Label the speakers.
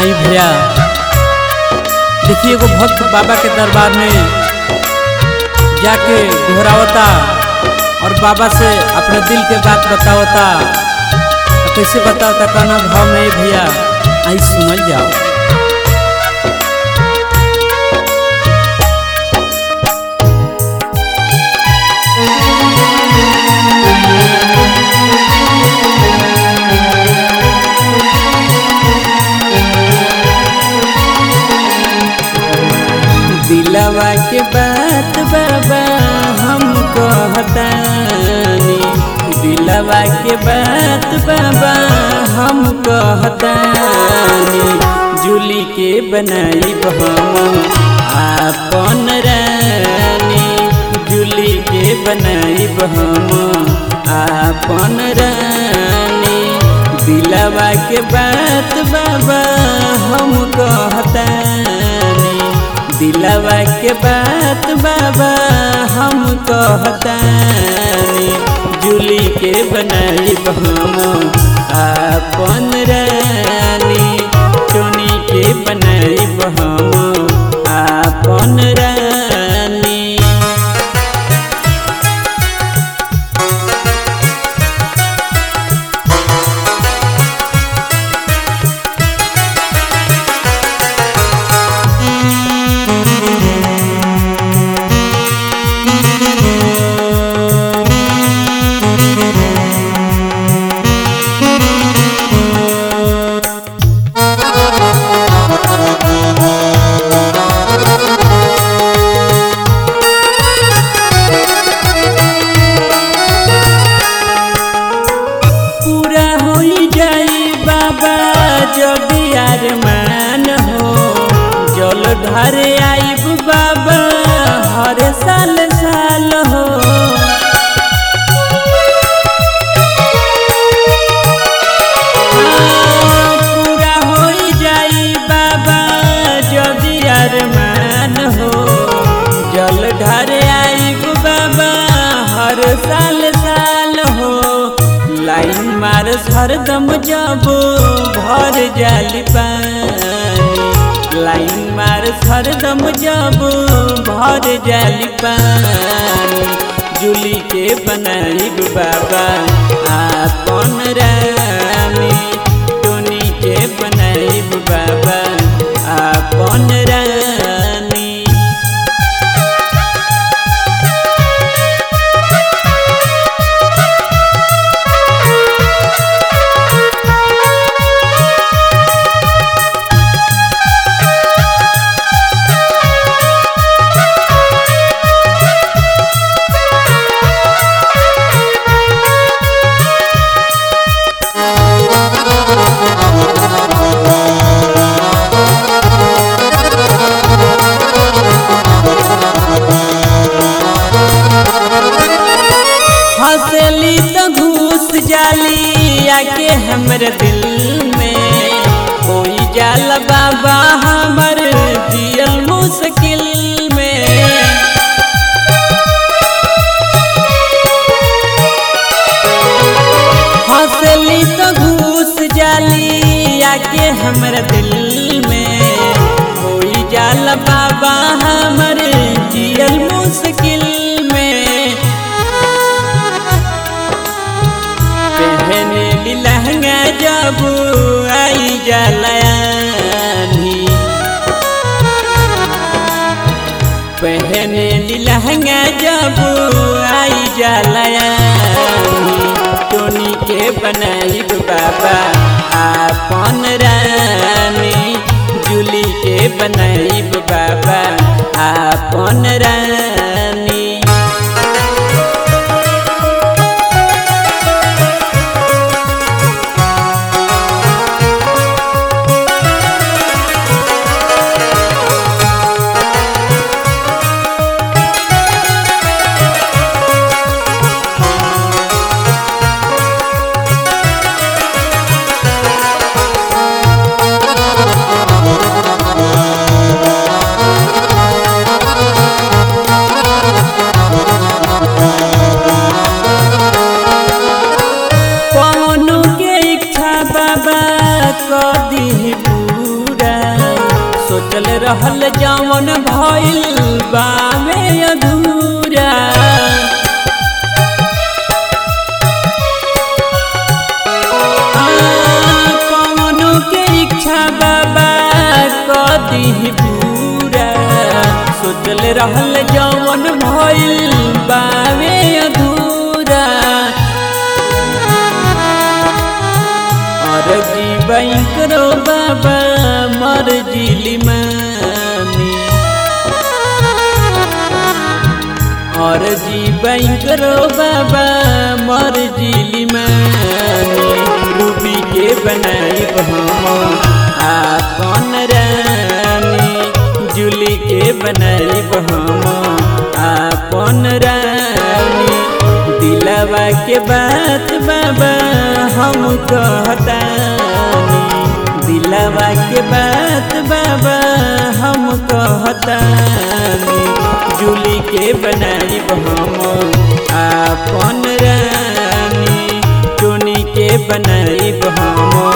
Speaker 1: आई भैया देखिए एगो भक्त बाबा के दरबार में जाके घोरावता और बाबा से अपने दिल के बात बतावता और कैसे बतावता कहना भाव में भैया आई सुनल जाओ दिलवा के बात बाबा हम कहतानी दिलवा के बात बाबा हम कहतानी जूली के बनाई हम आपन रानी जूली के बनाई हम आपन रानी दिलवा के बात बाबा हम कहतानी दिलवा के बात बाबा हम कहतानी जूली के बनाई हम आपन रानी चोनी के बनाई हम आपन रानी पूरा हो जाई बाबा जब यार मान हो जल ढर आईब बाबा हर साल साल हो हाँ, पूरा हो जाई बाबा जब यार मान हो जल ढर आईब बाबा हर साल साल हो लाइन मार हरदम जब भर जाली पानी लाइन मार हरदम जब भर जाली पानी जूली के बनाई बाबा आपन रानी टोनी के बनाई बाबा आपन रानी हंसली तो घूस जाली आके हमर दिल में कोई जाल बाबा हमर जियल मुश्किल में हंसली तो घूस जाली आके हमर दिल में कोई जाल बाबा हमर जियल मुश्किल में पहने लहंगा जब आई जलानी पहने लहंगा जब आई जलानी टोनी के बनाई बाबा आपन रानी जूली के बनाई बाबा आपन रानी रहल जवन भइल बावे अधूरा आ, कवनो के इच्छा बाबा कदी पूरा सोचल रहल जवन भइल बावे अधूरा और जीवन करो बाबा मर जिली मानी और जीवन करो बाबा मर जिली मानी रूबी के बनाई हम आपन रानी जुली के बनाई हम आपन रानी दिलवा के बात बाबा हम कहतानी दिलवा के बात बाबा हम कहतानी जुली के बनाई हम आपन रानी टोनी के बनाई हम